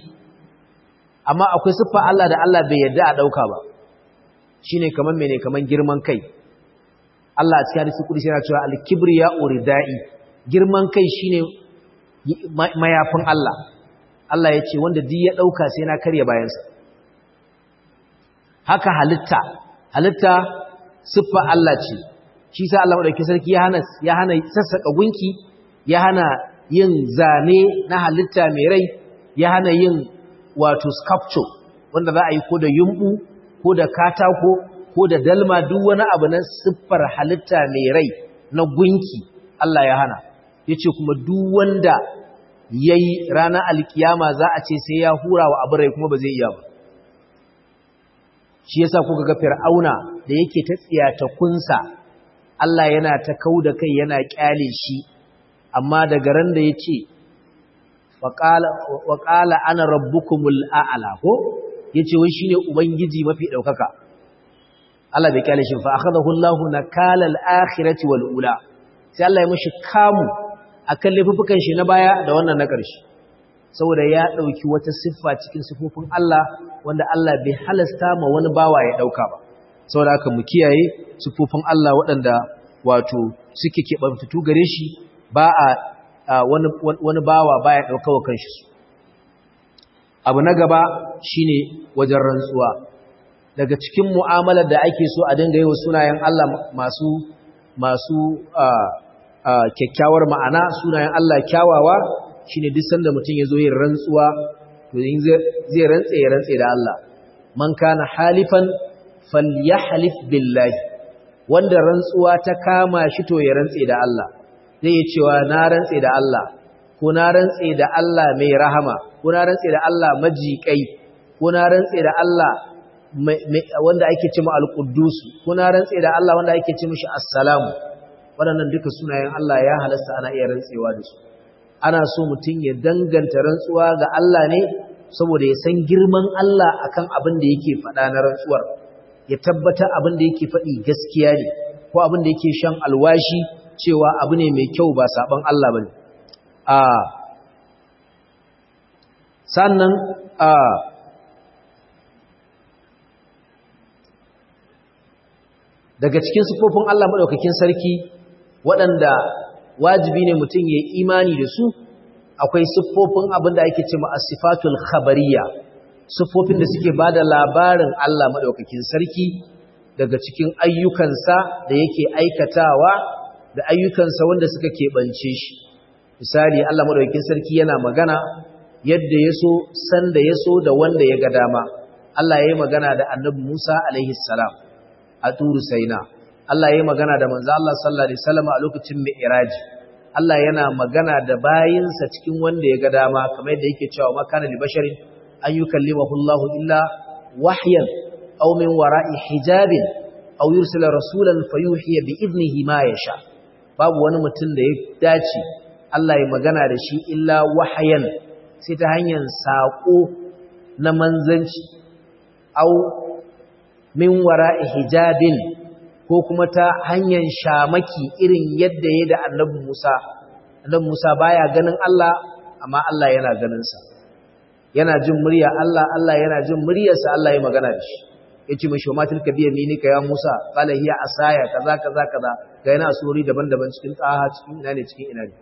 A: amma akwai siffa Allah da Allah bai yarda a dauka ba shine kaman mene kaman girman kai Allah a cikin hadisi kudi yana cewa al-kibriya uridai girman kai shine mayafin Allah Allah ya ce wanda duk ya dauka sai na karya bayansa haka halitta halitta siffa Allah ce shi sa Allah madaukakin sarki ya hana ya hana sassaka gunki ya hana yin zane na halitta mai rai ya hana yin wato sculpture wanda za a yi ko da yumbu ko da katako ko da dalma duk wani abu na siffar halitta mai rai na gunki Allah ya hana yace kuma duk wanda yayi ranar alkiyama za a ce sai ya hura wa abu rai kuma ba zai iya ba shi yasa kuka ga fir'auna da yake ta tsiyata kunsa Allah yana ta kauda kai yana kyale shi amma daga ran da yace wa qala ana rabbukumul a'la ko yace wai shine ubangiji mafi daukaka Allah bai kyale shi fa akhadahu Allahu nakala al-akhirati wal ula sai Allah ya mishi kamu akan laifukan shi na baya da wannan na ƙarshe saboda ya dauki wata siffa cikin sifofin Allah wanda Allah bai halasta ma wani bawa ya dauka ba saboda haka mu kiyaye sifofin Allah waɗanda wato suke keɓantattu gare shi ba a wani wani bawa baya dauka wa kanshi su abu na gaba shine wajen rantsuwa daga cikin mu'amalar da ake so a dinga yi wa sunayen Allah masu masu kyakkyawar ma'ana sunayen Allah kyawawa shine duk sanda mutum ya zo yin rantsuwa to zai rantse ya rantse da Allah man kana halifan falyahlif billahi wanda rantsuwa ta kama shi to ya rantse da Allah zai yi cewa na rantse da Allah ko na rantse da Allah mai rahama ko na rantse da Allah majiƙai ko na rantse da Allah wanda ake ce ma al-Quddus ko na rantse da Allah wanda ake ce mishi assalamu waɗannan duka sunayen Allah ya halasta ana iya rantsewa da su ana so mutum ya danganta rantsuwa ga Allah ne saboda ya san girman Allah akan abin da yake faɗa na rantsuwar ya tabbata abin da yake faɗi gaskiya ne ko abin da yake shan alwashi cewa abu ne mai kyau ba saban Allah bane a sannan a daga cikin sifofin Allah madaukakin sarki waɗanda wajibi ne mutum ya imani da su akwai siffofin abin da ake ce ma asifatul khabariya siffofin da suke ba da labarin Allah maɗaukakin sarki daga cikin ayyukansa da yake aikatawa da ayyukansa wanda suka keɓance shi misali Allah maɗaukakin sarki yana magana yadda ya so sanda ya so da wanda ya ga dama Allah ya yi magana da annabi Musa alaihi salam a turu saina Allah ya yi magana da manzo Allah sallallahu alaihi wasallam a lokacin mi'raji Allah yana magana da bayinsa cikin wanda ya ga dama kamar yadda yake cewa makana li basharin an yukallimahu Allah illa wahyan aw min wara'i hijabin aw yursila rasulan fayuhiya bi idnihi ma yasha babu wani mutum da ya dace Allah ya magana da shi illa wahayan sai ta hanyar saƙo na manzanci au min wara'i hijabin ko kuma ta hanyar shamaki irin yadda ya da annabi Musa annabi Musa baya ganin Allah amma Allah yana ganin sa yana jin murya Allah Allah yana jin muryarsa Allah ya magana da shi yace mishi wa matilka biya minika ya Musa qala hiya asaya kaza kaza kaza ga yana suri daban-daban cikin tsaha cikin ina ne cikin ina ne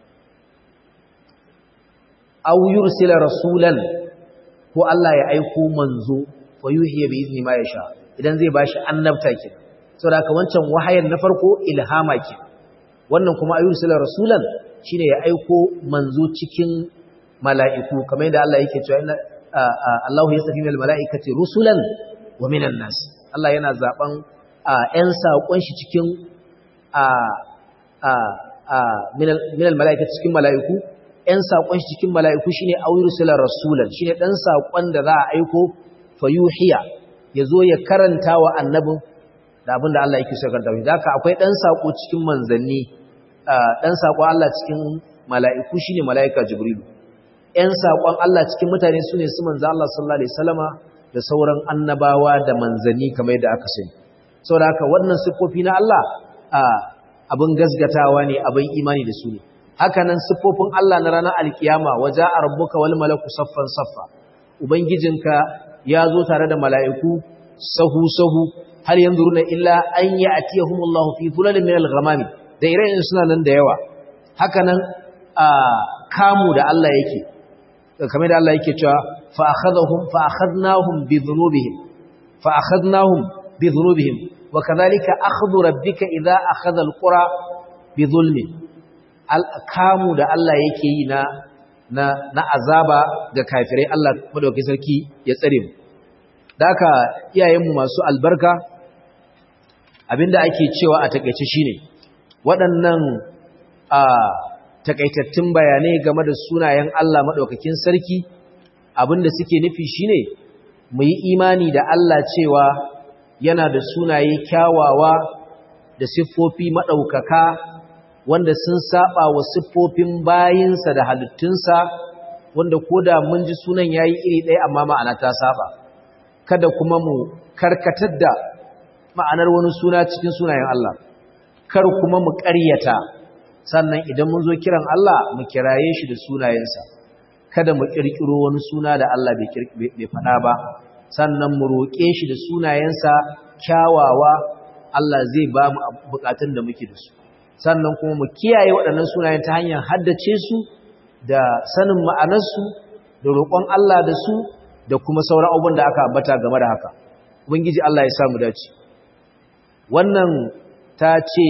A: aw yursila rasulan ko Allah ya aiko manzo fa yuhiya bi izni ma yasha idan zai bashi annabta ke saboda haka wancan wahayin na farko ilhama ke wannan kuma ayyursila rasulan shine ya aiko manzo cikin mala'iku kamar yadda Allah yake cewa inna Allahu yastafi minal mala'ikati rusulan wa minan nas Allah yana zaben ƴan saƙon shi cikin minal mala'ikati cikin mala'iku ‘yan saƙon shi cikin mala'iku shi ne auyar silar rasulan shi ne ɗan saƙon da za a aiko fayuhiya ya zo ya karanta wa annabin da abin da Allah yake so karanta shi da akwai ɗan saƙo cikin manzanni ɗan saƙon Allah cikin mala'iku shi ne mala'ika jibrilu ‘yan saƙon Allah cikin mutane su ne su manza Allah sallallahu Alaihi wasallama da sauran annabawa da manzanni kamar yadda aka sani saboda haka wannan siffofi na Allah abin gasgatawa ne abin imani da su ne hakanan siffofin Allah na ranar alkiyama waje a rabbuka wal malaku saffan saffa ubangijinka ya zo tare da mala'iku sahu sahu har yanzu runa illa an yi a tiyahumullahu fi zulalin min al-ghamami da ire suna nan da yawa hakanan a kamu da Allah yake kamar da Allah yake cewa fa akhadhahum fa akhadnahum bi dhunubihim fa akhadnahum bi dhunubihim wa kadhalika akhdhu rabbika idha akhadha al-qura bi dhulmin kamu da Allah yake yi na na na azaba ga kafirai Allah madaukakin sarki ya tsare mu daka iyayenmu masu albarka abinda ake cewa a takeice shine waɗannan a takaitattun bayanai game da sunayen Allah madaukakin sarki abinda suke nufi shine mu yi imani da Allah cewa yana da sunaye kyawawa da siffofi madaukaka wanda sun saba wa siffofin bayinsa da halittunsa wanda koda mun ji sunan yayi iri ɗaya amma ma'ana ta saba kada kuma mu karkatar da ma'anar wani suna cikin sunayen Allah kar kuma mu ƙaryata sannan idan mun zo kiran Allah mu kiraye shi da sunayensa kada mu ƙirƙiro wani suna da Allah bai faɗa ba sannan mu roƙe shi da sunayensa kyawawa Allah zai ba mu buƙatun da muke da su sannan kuma mu kiyaye waɗannan sunayen ta hanyar haddace su da sanin ma'anarsu da roƙon Allah da su da kuma sauran abubuwan da aka ambata game da haka ubangiji Allah ya sa mu dace wannan ta ce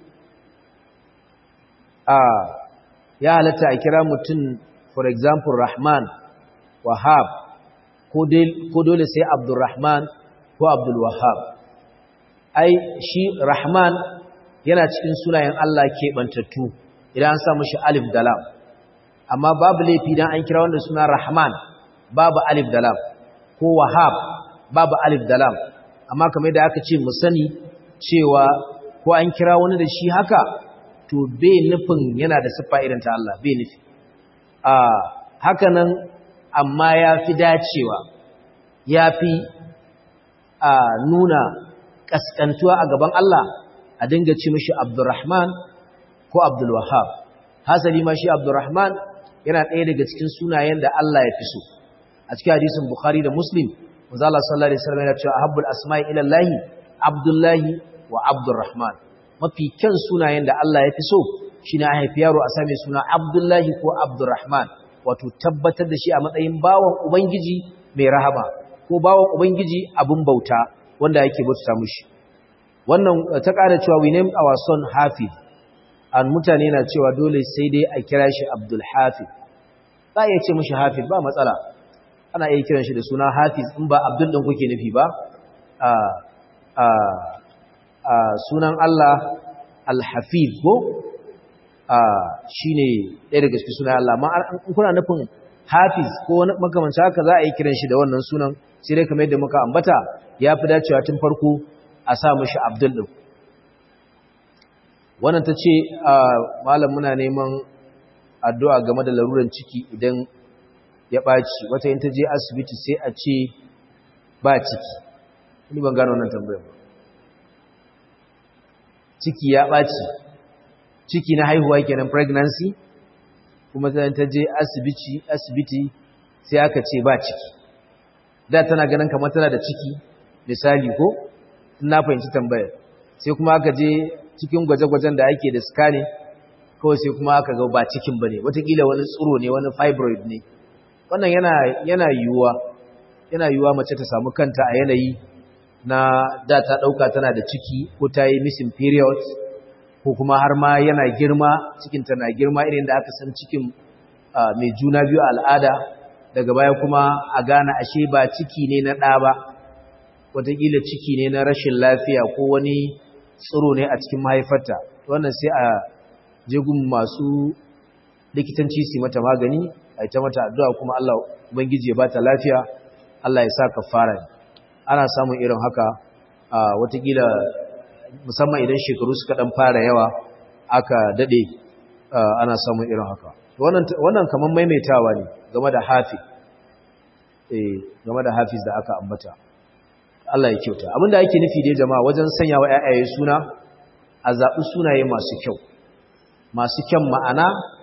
A: a ya halatta a kira mutum for example Rahman Wahab ko dole sai Abdulrahman ko Abdul Wahab ai shi Rahman yana cikin sunayen Allah keɓantattu idan an samu shi alif da lam amma babu laifi idan an kira wanda suna rahman babu alif da lam ko wahab babu alif da lam amma kamar da aka ce mu sani cewa ko an kira wani da shi haka to bai nufin yana da siffa irin ta Allah bai nufi a haka nan amma ya fi dacewa ya fi a nuna ƙasƙantuwa a gaban Allah a dinga ci mishi Abdurrahman ko Abdul Wahhab hasali ma shi Abdurrahman yana ɗaya daga cikin sunayen da Allah ya fi so a cikin hadisin Bukhari da Muslim manzo Allah sallallahu alaihi wasallam yana cewa ahabbul asma'i ila Allah Abdullahi wa Abdurrahman mafi kyan sunayen da Allah ya fi so shine a haifi yaro a same suna Abdullahi ko Abdurrahman wato tabbatar da shi a matsayin bawan ubangiji mai rahama ko bawan ubangiji abun bauta wanda yake bauta mushi wannan ta ƙara cewa we name our son Hafiz an mutane na cewa dole sai dai a kira shi Abdul Hafiz za a iya ce mishi hafiz ba matsala ana iya kiran shi da suna hafiz in ba abdul ɗin kuke nufi ba sunan Allah al-hafiz ko shi ne ɗaya daga cikin sunan Allah amma in kuna nufin hafiz ko wani makamanci haka za a yi kiran shi da wannan sunan sai dai kamar yadda muka ambata ya fi dacewa tun farko a sa mishi abdul ɗin wannan ta ce malam muna neman addu'a game da laruran ciki idan ya ɓaci wata yin ta je asibiti sai a ce ba ciki ni ban gano wannan tambayar ba ciki ya ɓaci ciki na haihuwa kenan pregnancy kuma ta je asibiti asibiti sai aka ce ba ciki da tana ganin kamar tana da ciki misali ko na fahimci tambayar sai kuma aka je cikin gwaje-gwajen da ake da scanning kawai sai kuma aka ga ba cikin ba ne watakila wani tsiro ne wani fibroid ne wannan yana yana yiwuwa yana yiwuwa mace ta samu kanta a yanayi na da ta ɗauka tana da ciki ko ta yi missing period ko kuma har ma yana girma cikinta na girma irin da aka san cikin mai juna biyu al'ada daga baya kuma a gane ashe ba ciki ne na ɗa ba wataƙila ciki ne na rashin lafiya ko wani tsiro ne a cikin mahaifarta wannan sai a jegun masu likitanci su mata magani a ita mata addu'a kuma Allah ubangiji ya bata lafiya Allah ya sa kafara ana samun irin haka a watakila musamman idan shekaru suka dan fara yawa aka dade ana samun irin haka wannan wannan kaman maimaitawa ne game da hafiz eh game da hafiz da aka ambata Allah ya kyauta abinda ake nufi dai jama'a wajen sanya wa ƴaƴaye suna a zaɓi sunaye masu kyau masu kyan ma'ana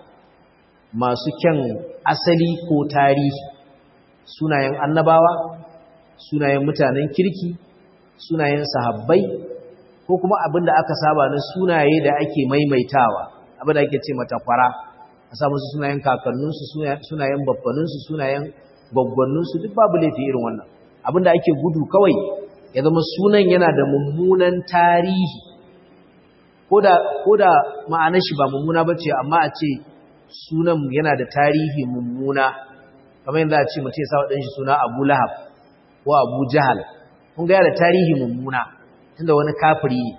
A: masu kyan asali ko tarihi sunayen annabawa sunayen mutanen kirki sunayen sahabbai ko kuma abinda aka saba na sunaye da ake maimaitawa abinda ake ce mata kwara a sa musu sunayen kakanninsu sunayen babbaninsu sunayen gwaggwanninsu duk babu laifi irin wannan abinda ake gudu kawai ya zama sunan yana da mummunan tarihi ko da ma'anar shi ba mummuna ba ce amma a ce sunan yana da tarihi mummuna kamar yanzu a ce mutum ya sa waɗanshi suna abu lahab ko abu jahal kun ga da tarihi mummuna tunda wani kafiri ne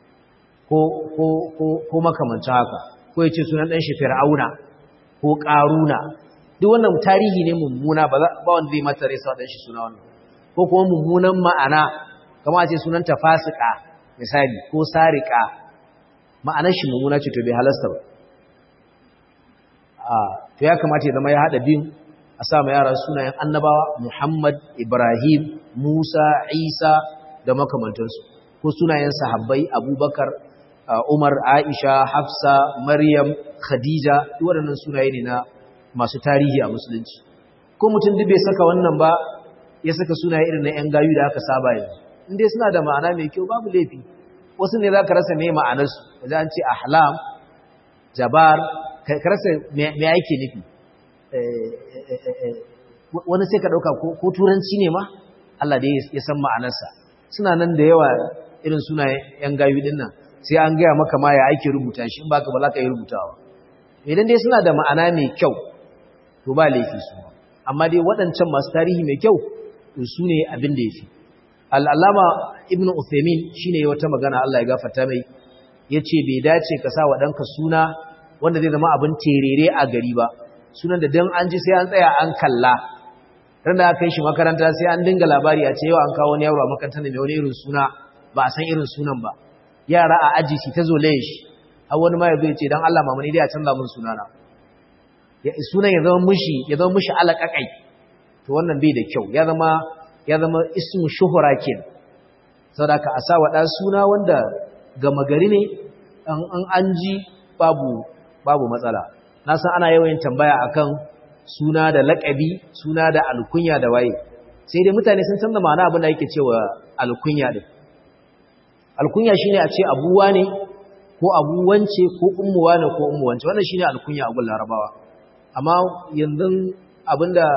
A: ko makamancin haka ko ya ce sunan ɗanshi fir'auna ko ƙaruna duk wannan tarihi ne mummuna ba wanda zai mata rai sa waɗanshi suna wannan ko kuma mummunan ma'ana kama a ce sunanta fasika misali ko sarika ma'anar shi mummuna ce to bai halasta ba to ya kamata ya zama ya haɗa biyun a sa ma yara sunayen annabawa Muhammad Ibrahim Musa Isa da makamantansu ko sunayen sahabbai Abubakar Umar Aisha Hafsa Maryam Khadija duk waɗannan sunaye ne na masu tarihi a musulunci ko mutum duk bai saka wannan ba ya saka sunaye irin na 'yan gayu da aka saba yanzu inda suna da ma'ana mai kyau babu laifi wasu ne za ka rasa mai ma'anarsu da an ce ahlam jabar ka rasa mai ake nufi wani sai ka ɗauka ko turanci ne ma Allah da ya san ma'anarsa suna nan da yawa irin sunayen 'yan gayu din nan sai an gaya maka ma ya ake rubuta shi in baka ba za ka yi rubutawa idan dai suna da ma'ana mai kyau to ba laifi su amma dai waɗancan masu tarihi mai kyau su ne abin da ya fi al'alama ibn uthaymin shi ne wata magana Allah ya gafata mai ya ce bai dace ka sa wa ɗanka suna wanda zai zama abin terere a gari ba sunan da don an ji sai an tsaya an kalla ran da aka yi shi makaranta sai an dinga labari a ce yau an kawo wani yaro a makarantar da mai wani irin suna ba a san irin sunan ba yara a aji shi ta zolaye shi har wani ma ya zai ce don Allah mamani dai a canza mun sunana sunan ya zama mushi ya zama mushi alaƙaƙai to wannan bai da kyau ya zama ya zama ismu shuhura kenan saboda a sa wa suna wanda gama gari ne an an ji babu babu matsala na san ana yawan tambaya akan suna da laƙabi suna da alkunya da waye sai dai mutane sun san da ma'ana abin da yake cewa alkunya din alkunya shine a ce abuwa ne ko abuwance ko ummuwa ne ko ummuwance wannan shine alkunya a gun larabawa amma yanzu abinda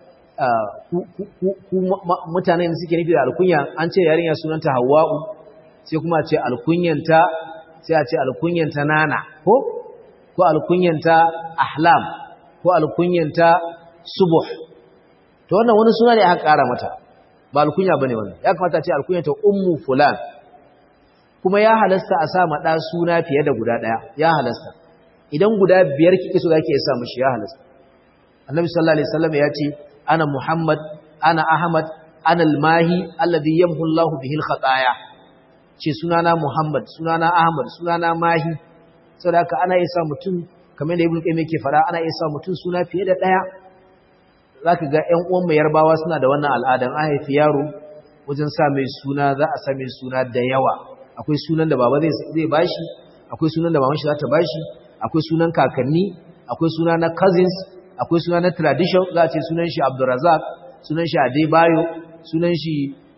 A: ku mutanen da suke nufi da alkunya an ce yarinya sunanta hawa'u sai kuma ce alkunyanta sai a ce alkunyanta nana ko ko alkunyanta ahlam ko alkunyanta subuh to wannan wani suna ne aka ƙara mata ba alkunya bane wannan ya kamata ce alkunyanta ummu fulan kuma ya halasta a sa ma ɗa suna fiye da guda ɗaya ya halasta idan guda biyar kike so zaki iya sa mishi ya halasta annabi sallallahu alaihi wasallam ya ce ana muhammad ana ahmad ana almahi alladhi yamhu Allah bihi alkhataya ce sunana muhammad sunana ahmad sunana mahi saboda haka ana iya sa mutum kamar da ibnu qayyim yake fara ana iya sa mutum suna fiye da ɗaya zaka ga ƴan uwan mai yarbawa suna da wannan al'adan an haifi yaro wajen sa mai suna za a sa mai suna da yawa akwai sunan da baba zai bashi akwai sunan da maman shi za ta bashi akwai sunan kakanni akwai suna na cousins akwai suna na tradition za a ce sunan shi Abdulrazak sunan shi Adebayo sunan shi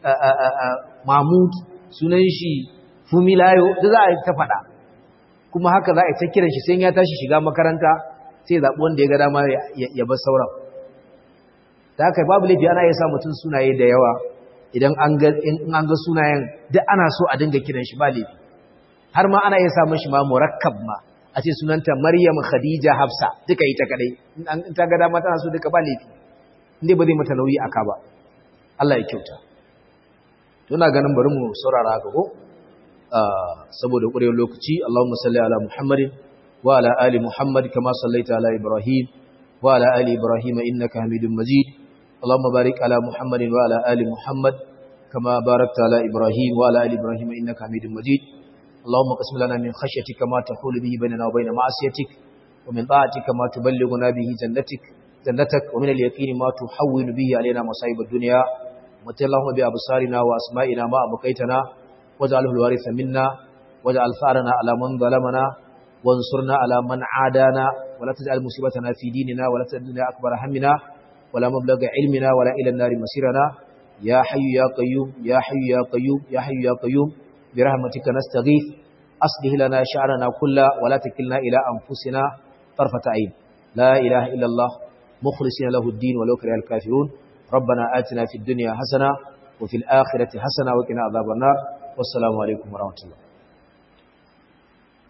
A: Mahmud sunan shi Fumilayo da za a ta faɗa kuma haka za a ta kiran shi sai ya tashi shiga makaranta sai zaɓi wanda ya ga dama ya bar sauran da haka babu laifi ana iya sa mutum sunaye da yawa idan an ga sunayen duk ana so a dinga kiran shi ba laifi har ma ana iya sa mashi ma murakkab ma a ce sunanta Maryam Khadija Hafsa duka ita kadai in ta ga dama tana so duka ba laifi inda ba zai mata nauyi aka ba Allah ya kyauta to ina ganin bari mu saurara haka ko saboda ƙurewar lokaci Allahumma salli ala Muhammadin wa ala ali Muhammad kama sallaita ala Ibrahim wa ala ali Ibrahim innaka Hamidum Majid اللهم بارك على محمد وعلى آل محمد كما باركت على إبراهيم وعلى آل إبراهيم إنك حميد مجيد اللهم قسم لنا من خشيتك ما تحول به بيننا وبين معصيتك ومن طاعتك ما تبلغنا به جنتك جنتك ومن اليقين ما تحول به علينا مصائب الدنيا ومت اللهم بأبصارنا وأسمائنا ما أبقيتنا واجعله الوارث منا واجعل ثارنا على من ظلمنا وانصرنا على من عادانا ولا تجعل مصيبتنا في ديننا ولا تجعلنا أكبر همنا ولا مبلغ علمنا ولا إلى النار مسيرنا يا حي يا قيوم يا حي يا قيوم يا حي يا قيوم برحمتك نستغيث أصلح لنا شعرنا كله ولا تكلنا إلى أنفسنا طرفة عين لا إله إلا الله مخلصين له الدين ولو كره الكافرون ربنا آتنا في الدنيا حسنة وفي الآخرة حسنة وقنا عذاب النار والسلام عليكم ورحمة الله